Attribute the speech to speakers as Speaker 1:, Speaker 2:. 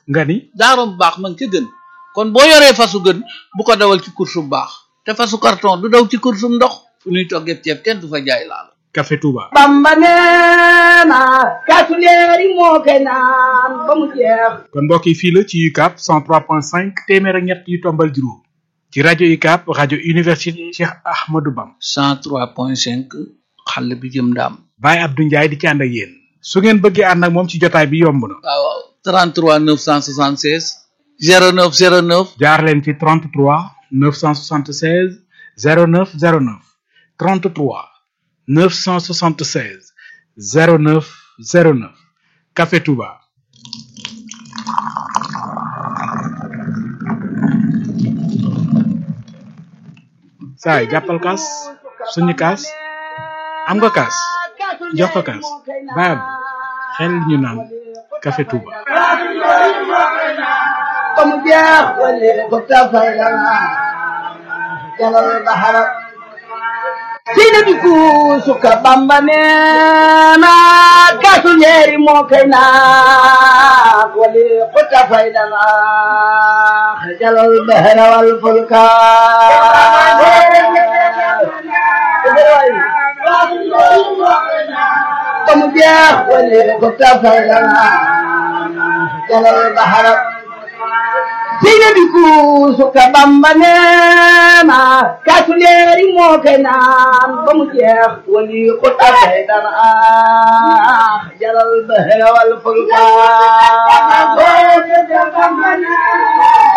Speaker 1: nga ni
Speaker 2: daarom baax man ca gën kon boo yoree fasu gën bu ko dawal ci course bu baax te fasu carton du daw ci course bu ndox fu ñuy toggee ceeb kenn du fa jaay laal
Speaker 1: café Touba
Speaker 3: bamba neena kaasu leeri moo koy naan ba mu jeex
Speaker 1: kon mbokk yi fii la ci UCAB 103.5 téeméer ak ñett yu tombal juróom ci rajo UCAB rajo université Cheikh Ahmadou Bam
Speaker 2: 103.5 xàll bi jëm ndaam
Speaker 1: Baye Abdou Ndiaye di ci ànd ak yéen su ngeen bëggee ànd ak moom ci jotaay bi yomb na
Speaker 2: waaw waaw 33 976 09 09
Speaker 1: jaar leen ci 33 976 09 09 33 976 09 09 café Touba saay jàppal kaas suñu kaas am nga kaas jox ko kaas baab xel ñu naan café Touba
Speaker 3: ba mu jeex wala ko tafay la jalal bahara sina bi ku suka bamba neena kaasu leeri moo koy naan wala ko tafay la jalal bahara wal fulka ba mu jeex wala ko tafay la jalal bahara sina bi ku suka bamba neena kaasu leeri moo koy naan ba mu jeex wali ko tafay dana jalal bahra wal fulka